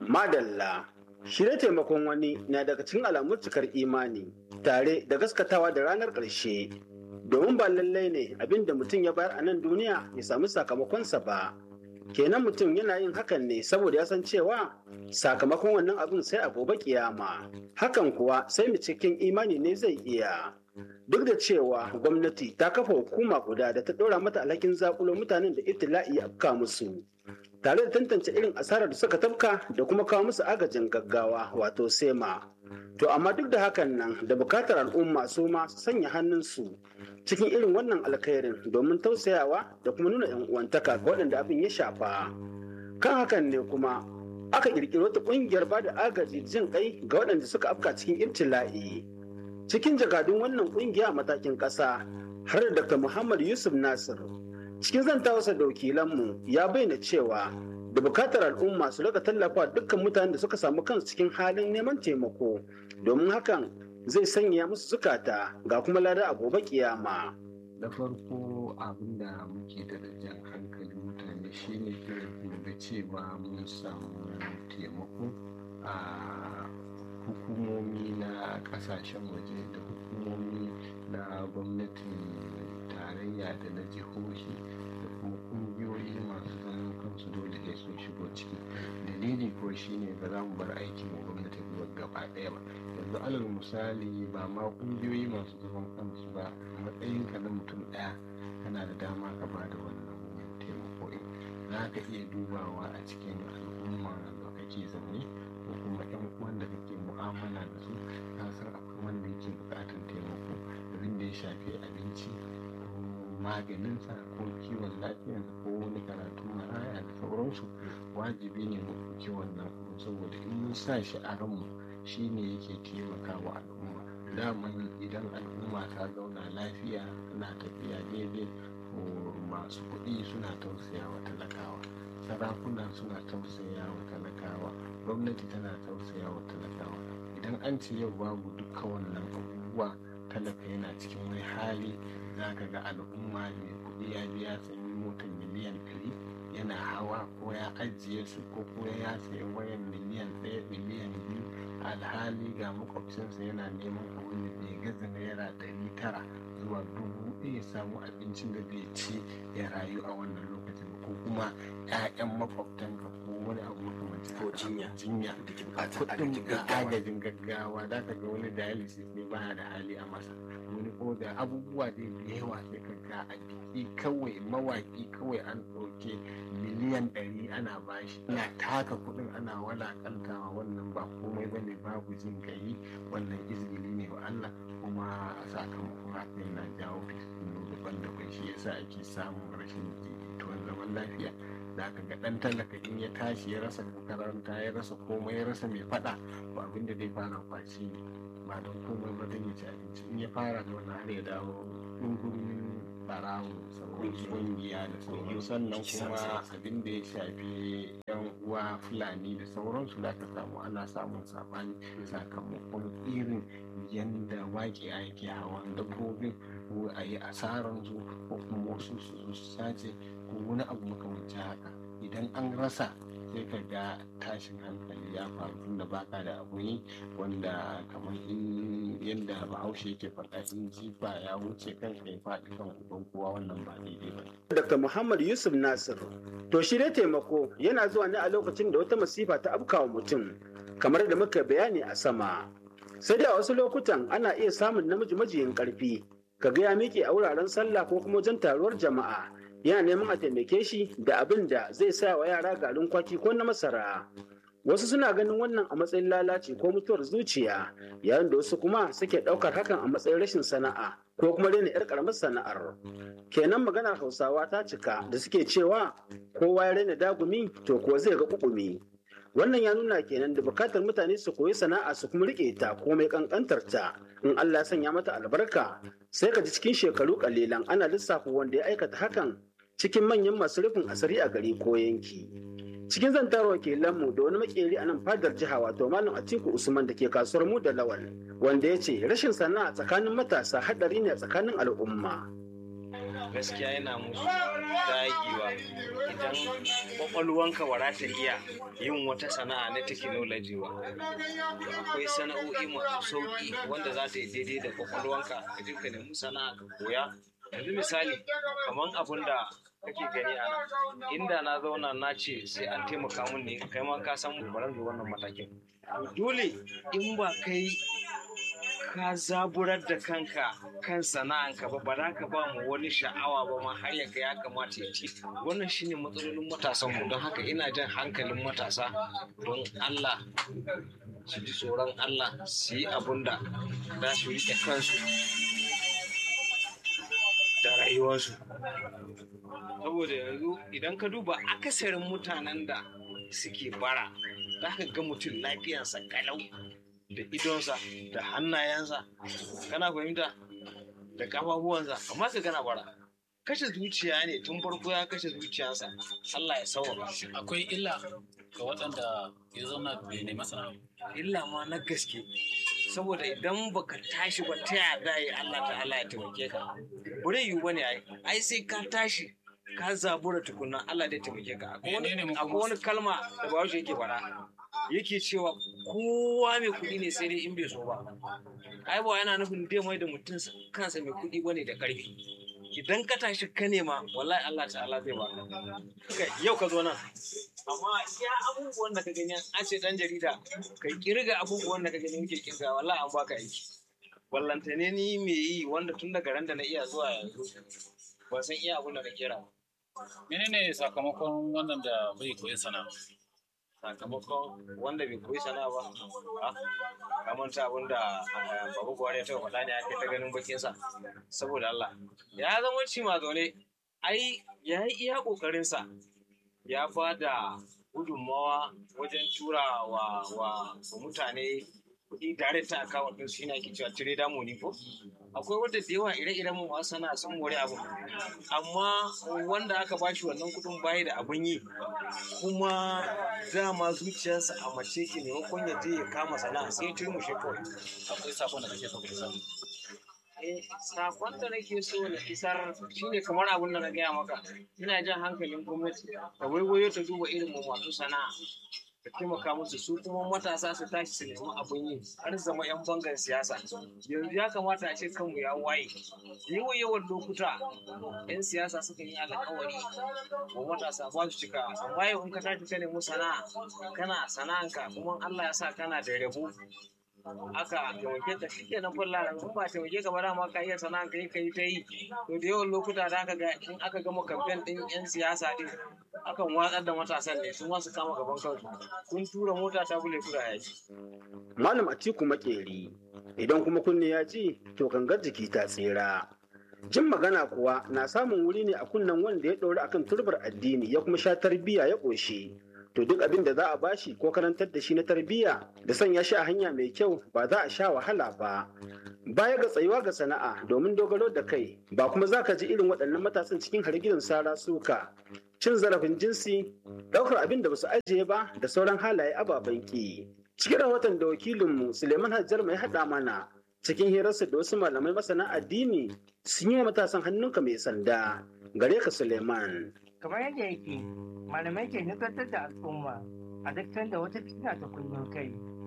Madalla. Shirye taimakon wani na daga cikin alamun cikar imani tare da gaskatawa da ranar ƙarshe. Domin ba lallai ne abin da mutum ya bayar a nan duniya ya samu sakamakonsa ba. Kenan mutum yana yin hakan ne saboda ya san cewa sakamakon wannan abin sai a gobe kiyama. Hakan kuwa sai mu cikin imani ne zai iya. Duk da cewa gwamnati ta kafa hukuma guda da ta ɗora mata alhakin zakulo mutanen da ibtila'i ya afka musu. tare da tantance irin asarar da suka tafka da kuma kawo musu agajin gaggawa wato sema to amma duk da hakan nan da bukatar al'umma su ma su sanya hannunsu cikin irin wannan alkhairin domin tausayawa da kuma nuna yan uwantaka ga waɗanda abin ya shafa kan hakan ne kuma aka kirkiri wata ƙungiyar ba da agaji jin kai ga waɗanda suka afka cikin ibtila'i cikin jakadun wannan ƙungiya a matakin ƙasa har da dr muhammad yusuf nasir cikin zantawarsa da wakilanmu ya bayyana cewa da bukatar al'umma su rika tallafa dukkan mutanen da suka samu kansu cikin halin neman taimako domin hakan zai sanya musu zukata ga kuma lada a gobe kiyama. da farko abin da muke da jan hankali mutane shine da cewa mun samu taimako a hukumomi na kasashen waje da hukumomi na gwamnatin tarayya da na jihohi da kuma kungiyoyi masu zaman kansu dole sai sun shigo ciki dalili ko shine ba za mu bar aikin mu gwamnati gaba ɗaya ba yanzu alal misali ba ma kungiyoyi masu zaman kansu ba matsayinka na mutum ɗaya kana da dama ka ba da wannan taimako in za ka iya dubawa a cikin al'umma da kake zaune ko kuma yan uwan da kake mu'amala da su ka san akwai wanda yake buƙatar taimako abin da ya shafi abinci maganinsa ko kiwon lafiyarsa ko wani karatu maraya da sauransu wajibi ne mu ɗauki wannan saboda in mun sa shi a ranmu shi ne yake taimakawa al'umma daman idan al'umma ta zauna lafiya tana tafiya daidai ko masu kuɗi suna tausayawa talakawa sarakuna suna tausayawa talakawa gwamnati tana tausayawa talakawa idan an ce yau babu duka wannan abubuwa talaka yana cikin wani hali za ka ga al'umma mai kuɗi ya biya sayi motar miliyan ɗari yana hawa ko ya ajiye su ko kuma ya sayi wayan miliyan ɗaya miliyan biyu alhali ga makwabcinsa yana neman abin da bai gaza naira ɗari tara zuwa dubu ɗaya samu abincin da zai ci ya rayu a wannan lokacin ko kuma 'ya'yan makwabtanka ko wani abu makamancin ko jinya jinya kuɗin agajin gaggawa da ka ga wani dialysis ne baya da hali a masa wani ko da abubuwa da yawa sai ka ga a biki kawai mawaki kawai an ɗauke miliyan ɗari ana bashi ana taka kuɗin ana walakantawa wannan ba komai bane babu jin gayi wannan izgili ne wa Allah kuma sakamakon haka yana jawo fitinu daban-daban shi yasa ake samun rashin jituwan zaman lafiya da aka ga ɗan talaka in ya tashi ya rasa makaranta ya rasa komai ya rasa mai faɗa to abin da zai fara kwaci ne ba don komai ba don ya ci abinci in ya fara da wani har ya dawo ɗungurin barawo sauran ƙungiya da sauran sannan kuma abin da ya shafi yan uwa fulani da sauransu da aka samu ana samun saɓani sakamakon irin yanda waƙe ake hawan dabbobin ko a yi asaran su ko kuma wasu su zo su sace ko wani abu makamancin haka idan an rasa sai ka ga tashin hankali ya faru tunda baka da abu yi wanda kamar in yadda bahaushe yake faɗa in jifa ya wuce kan kai faɗi kan uban kowa wannan ba daidai ba Dr. Muhammad Yusuf Nasir to shi dai taimako yana zuwa ne a lokacin da wata masifa ta afkawa mutum kamar da muka bayani a sama sai dai a wasu lokutan ana iya samun namiji majiyin karfi kaga ya miƙe a wuraren sallah ko kuma wajen taruwar jama'a yana neman a taimake shi da abin da zai sa wa yara garin kwaki ko na masara wasu suna ganin wannan a matsayin lalaci ko mutuwar zuciya yayin da wasu kuma suke ɗaukar hakan a matsayin rashin sana'a ko kuma daina yar karamar sana'ar kenan maganar hausawa ta cika da suke cewa kowa ya raina dagumi to kuwa zai ga kukumi wannan ya nuna kenan da bukatar mutane su koyi sana'a su kuma rike ta komai kankantar ta in Allah ya sanya mata albarka sai ka ji cikin shekaru kalilan ana lissafa wanda ya aikata hakan cikin manyan masu rufin asiri a gari ko yanki cikin zantar wakilanmu da wani makeri a nan fadar jiha wato malam atiku usman da ke kasuwar mu da lawal wanda ya ce rashin sana'a tsakanin matasa hadari ne a tsakanin al'umma gaskiya yana musu dagewa idan kwakwalwanka ba za ta iya yin wata sana'a na technology ba akwai sana'o'i masu sauki wanda za ta yi daidai da kwakwalwanka ka je ka nemi sana'a ka koya yanzu misali kamar abin da kake gani a nan inda na zauna na ce sai an taimaka min ne kai ma ka san baran zo wannan matakin dole in ba kai ka zaburar da kanka kan sana'anka ba ba za ka ba mu wani sha'awa ba ma har yaga ya kamata ya ci wannan shine matsalolin matasan mu don haka ina jan hankalin matasa don Allah su ji tsoron Allah su yi abun da za su riƙe kansu da rayuwarsu saboda yanzu idan ka duba akasarin mutanen da suke bara za ka ga mutum lafiyarsa kalau da idonsa da hannayensa kana fahimta da kafafuwansa amma ka gana bara kashe zuciya ne tun farko ya kashe zuciyarsa Allah ya sauwa akwai illa ga waɗanda ya zauna bai nemi sana'a illa ma na gaske saboda idan baka tashi ba ta yaya za yi Allah ta'ala ya taimake ka bare yiwu bane ai ai sai ka tashi ka zabura tukunna Allah zai taimake ka akwai wani- akwai wani kalma da Bahaushe yake faɗa yake cewa kowa mai kuɗi ne sai dai in bai so ba ai ba yana nufin dai mai da mutum kansa mai kuɗi bane da ƙarfi idan ka tashi ka nema wallahi Allah ta'ala zai baka kai yau ka zo nan amma ya abubuwan da ka gani an ce dan jarida ka kirga abubuwan da ka gani muke kirga wallahi an baka aiki wallantane ni me yi wanda tun daga ran da na iya zuwa yanzu ban san iya abun da na kera ba. menene sakamakon wannan da bai koyi sana'a sakamakon wanda bai koyi sana'a ba a kamar ta abin da eh, babu buhari ya taɓa faɗa ne ake ta ganin bakinsa saboda Allah ya zama ci ma zaune ai ya yi iya ƙoƙarinsa ya ba da gudunmawa wajen tura wa, wa, wa mutane kuɗi direct ta account ɗin su yana ake cewa trader money ko akwai wanda da yawa ire-iren mu masu sana'a sun more abu amma wanda aka bashi wannan kuɗin bayi da abin yi kuma dama zuciyarsa a mace ke maimakon ya je ya kama sana'a sai ya turmushe kawai akwai sakon da kake so ka isar Eh, sakon da nake so na isar shine kamar abin da na gaya maka ina jan hankalin gwamnati da waiwayo ta duba irin mu masu sana'a da taimaka musu su kuma matasa su tashi su nemi abin yi har zama yan bangar siyasa yanzu ya kamata a ce kanmu ya waye yawan yawan lokuta yan siyasa suka yi alkawari wa matasa ba su cika amma yau in ka tashi ka nemi sana'a kana sana'anka kuma Allah ya sa kana da rabo aka taimake ta shi kenan fulla in ba taimake ka ba dama ka iya sana'a ka yi ka yi ta yi to da yawan lokuta da aka ga in aka gama kamfen din yan siyasa din akan watsar da matasan ne sun wasu kama gaban kansu kun tura mota ta bule kura yaki Malam Atiku Makeri idan kuma kunne ya ji to gangar jiki ta tsira. Jin magana kuwa na samun wuri ne a kunnen wanda ya ɗori akan turbar addini ya kuma sha tarbiyya ya ƙoshi. To duk abin da za a bashi ko karantar da shi na tarbiyya da sanya shi a hanya mai kyau ba za a sha wahala ba. Baya ga tsayuwa ga sana'a domin dogaro da kai ba kuma za ka ji irin waɗannan matasan cikin hargitsin sara suka. Cin zarafin jinsi, ɗaukar abin da ba su ajiye ba da sauran halaye ababen ki. Cikin rahoton da wakilinmu Suleiman Hajjar mai haɗa mana cikin hirarsa da wasu malamai masana addini sun yi wa matasan hannunka mai sanda. Gare ka Suleiman. kamar yadda yake malamai ke nukantar da al'umma a duk sanda wata fitina ta kullum kai